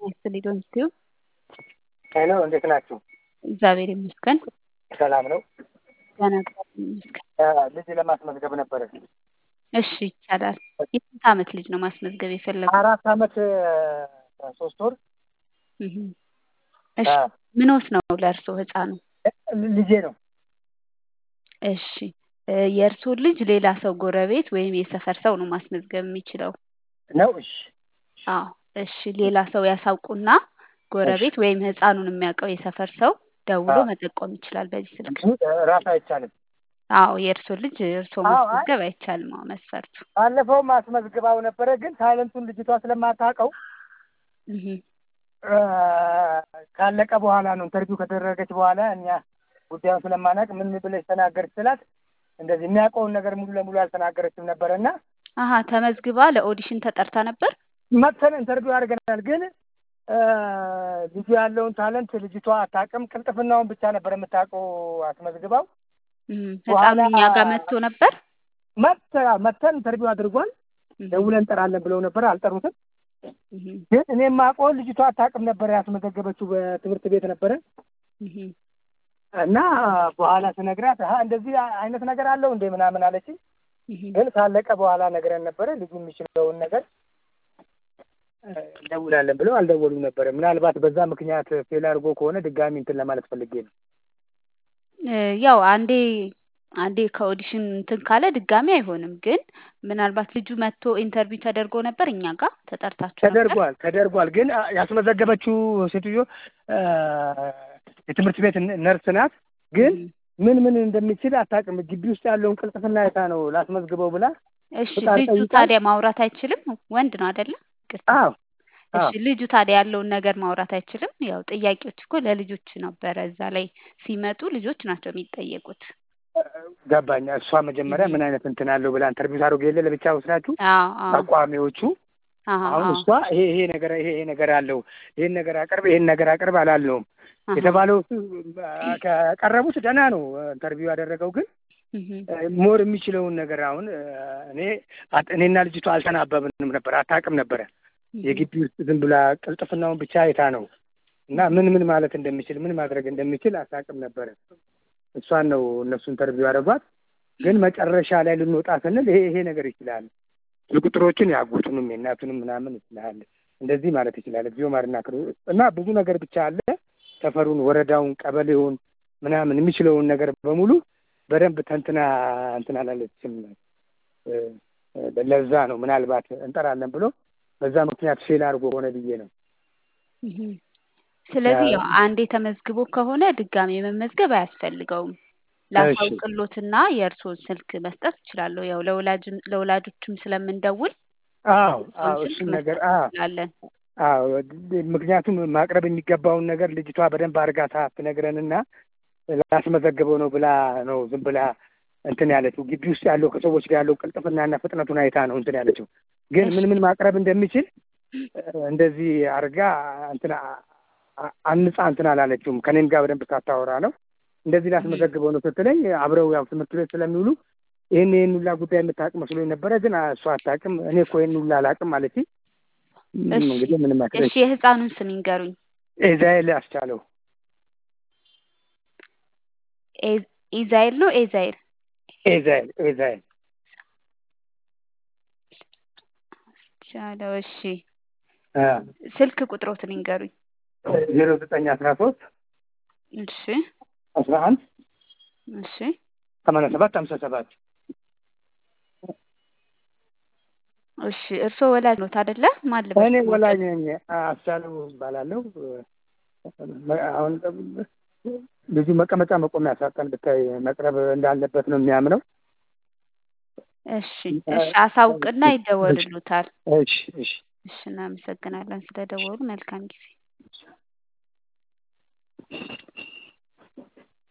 ይስጥልኝ ዶንኪው ሄሎ እንዴት ናችሁ? እግዚአብሔር ይመስገን። ሰላም ነው። ደህና እግዚአብሔር ይመስገን። ልጅ ለማስመዝገብ ነበረ። እሺ ይቻላል። የስንት ዓመት ልጅ ነው ማስመዝገብ የፈለጉት? አራት ዓመት ሶስት ወር እህ። እሺ ምኖት ነው ለእርስዎ ህፃኑ? ልጄ ነው። እሺ የእርስዎ ልጅ ሌላ ሰው ጎረቤት ወይም የሰፈር ሰው ነው ማስመዝገብ የሚችለው? ነው? እሺ አዎ እሺ ሌላ ሰው ያሳውቁና ጎረቤት ወይም ህፃኑን የሚያውቀው የሰፈር ሰው ደውሎ መጠቆም ይችላል በዚህ ስልክ። ራስ አይቻልም። አዎ የእርስዎ ልጅ እርስዎ አዎ፣ አይ- ማስመዝገብ አይቻልም። አዎ መስፈርቱ። ባለፈውም አስመዝግባው ነበረ፣ ግን ታይለንቱን ልጅቷ ስለማታውቀው እህ እ፣ ካለቀ በኋላ ነው ኢንተርቪው ከተደረገች በኋላ እኛ ጉዳዩን ስለማናውቅ ምን ብለሽ ተናገርች ስላት እንደዚህ የሚያውቀውን ነገር ሙሉ ለሙሉ አልተናገረችም ነበረ እና አሀ ተመዝግባ ለኦዲሽን ተጠርታ ነበር? መጥተን ኢንተርቪው አድርገናል። ግን እ፣ ልጁ ያለውን ታለንት ልጅቷ አታውቅም። ቅልጥፍናውን ብቻ ነበር የምታውቀው አስመዝግባው እህ በኋላ- ህፃኑ እኛ ጋር መጥቶ ነበር? መጥተ መጥተን ኢንተርቪው አድርጓል። እህ ደውለን እንጠራለን ብለው ነበር፣ አልጠሩትም። እህ ግን እኔ የማውቀውን ልጅቷ አታውቅም ነበር። ያስመዘገበችው በትምህርት ቤት ነበረ እህ እና በኋላ ስነግራት አሀ እንደዚህ አይነት ነገር አለው እንዴ ምናምን አለችኝ። እህ ግን ካለቀ በኋላ ነግረን ነበረ ልጁ የሚችለውን ነገር እ፣ እንደውላለን ብለው አልደወሉም ነበረ። ምናልባት በዛ ምክንያት ፌል አድርጎ ከሆነ ድጋሚ እንትን ለማለት ፈልጌ ነው። እ፣ ያው አንዴ አንዴ ከኦዲሽን እንትን ካለ ድጋሚ አይሆንም። ግን ምናልባት ልጁ መጥቶ ኢንተርቪው ተደርጎ ነበር እኛ ጋር ተጠርታችሁ ነበር? ተደርጓል ተደርጓል። ግን አ- ያስመዘገበችው ሴትዮ እ፣ የትምህርት ቤት ነ- ነርስ ናት። ግን እህ ምን ምን እንደሚችል አታውቅም። ግቢ ውስጥ ያለውን ቅልጥፍና አይታ ነው ላስመዝግበው ብላ እሺ ፍቃድ ልጁ ጠይቃ- ታዲያ ማውራት አይችልም? ወንድ ነው አይደለ? ይቅርታ። አዎ እሺ ልጁ ታዲያ ያለውን ነገር ማውራት አይችልም? ያው ጥያቄዎች እኮ ለልጆች ነበረ። እዛ ላይ ሲመጡ ልጆች ናቸው የሚጠየቁት። ገባኝ። እሷ መጀመሪያ እህ ምን አይነት እንትን አለው ብላ ኢንተርቪው ታደርጉ የለ ለብቻ ወስዳችሁ አዎ አዎ አቋሚዎቹ አዎ አሁን አዎ እሷ ይሄ ይሄ ነገር ይሄ ይሄ ነገር አለው ይሄን ነገር አቅርብ ይሄን ነገር አቅርብ አላለውም አሃ የተባለው እሱ ከቀረቡት ደህና ነው ኢንተርቪው ያደረገው ግን እህ ሞር የሚችለውን ነገር አሁን እኔ አት- እኔና ልጅቷ አልተናበብንም ነበር አታውቅም ነበረ እህ የግቢ ውስጥ ዝም ብላ ቅልጥፍናውን ብቻ አይታ ነው እና ምን ምን ማለት እንደሚችል ምን ማድረግ እንደሚችል አታውቅም ነበረ እሷን ነው እነሱ ኢንተርቪው ያደረጓት ግን መጨረሻ ላይ ልንወጣ ስንል ይሄ ይሄ ነገር ይችላል ቁጥሮችን ያጎቱንም የእናቱንም ምናምን ይችላል እንደዚህ ማለት ይችላል እግዚኦ ማርና ክሩ እና ብዙ ነገር ብቻ አለ ሰፈሩን ወረዳውን ቀበሌውን ምናምን የሚችለውን ነገር በሙሉ በደንብ ተንትና እንትን አላለችም እ፣ እ፣ ለዛ ነው ምናልባት እንጠራለን ብሎ በዛ ምክንያት ፌል አድርጎ ሆነ ብዬ ነው እህ ስለዚህ ያ- ያው አንዴ ተመዝግቦ ከሆነ ድጋሜ መመዝገብ አያስፈልገውም። ላሳውቅሎትና የእርስዎን ስልክ መስጠት እችላለሁ። ያው ለወላጅም ለወላጆችም ስለምንደውል አዎ አዎ የእርስዎን ስልክ እሱን ነገር መስጠት አዎ እንችላለን። አዎ ድ- ምክንያቱም ማቅረብ የሚገባውን ነገር ልጅቷ በደንብ አድርጋ ሳትነግረንና ላስመዘግበው ነው ብላ ነው ዝም ብላ እንትን ያለችው። ግቢ ውስጥ ያለው ከሰዎች ጋር ያለው ቅልጥፍናና ፍጥነቱን አይታ ነው እንትን ያለችው። ግን ምን ምን ማቅረብ እንደሚችል እ፣ እንደዚህ አድርጋ እንትን አ- አ- አንጻ እንትን አላለችውም። ከኔም ጋር በደንብ ሳታወራ ነው እንደዚህ ላስመዘግበው ነው ስትለኝ አብረው ያው ትምህርት ቤት ስለሚውሉ ይህን ይህን ሁላ ጉዳይ የምታውቅ መስሎኝ ነበረ። ግን አ- እሷ አታውቅም። እኔ እኮ ይህን ሁላ አላውቅም አለችኝ። ም፣ እሺ እንግዲህ ምንም እሺ አትለኝ። የህፃኑን ስም ይንገሩኝ። ኢዛኤል አስቻለው ኤ- ኢዛኤል ነው ኤዛኤል? ኢዛኤል ኢዛኤል ቻለው። እሺ አ፣ ስልክ ቁጥሮትን ይንገሩኝ። ዜሮ ዘጠኝ አስራ ሶስት እሺ አስራ አንድ እሺ ሰማንያ ሰባት ሀምሳ ሰባት እሺ እርስዎ ወላጅ ኖት አይደለ? ማን ልበል እኔ ስሞትን? ወላጅ ነኝ። አስቻለው እባላለሁ። አሁን ልጁ መቀመጫ መቆሚያ ሳጠን ብታይ መቅረብ እንዳለበት ነው የሚያምነው። እሺ እሺ አሳውቅና ይደወልሉታል። እሺ እሺ እሺ እናመሰግናለን ስለደወሉ። መልካም ጊዜ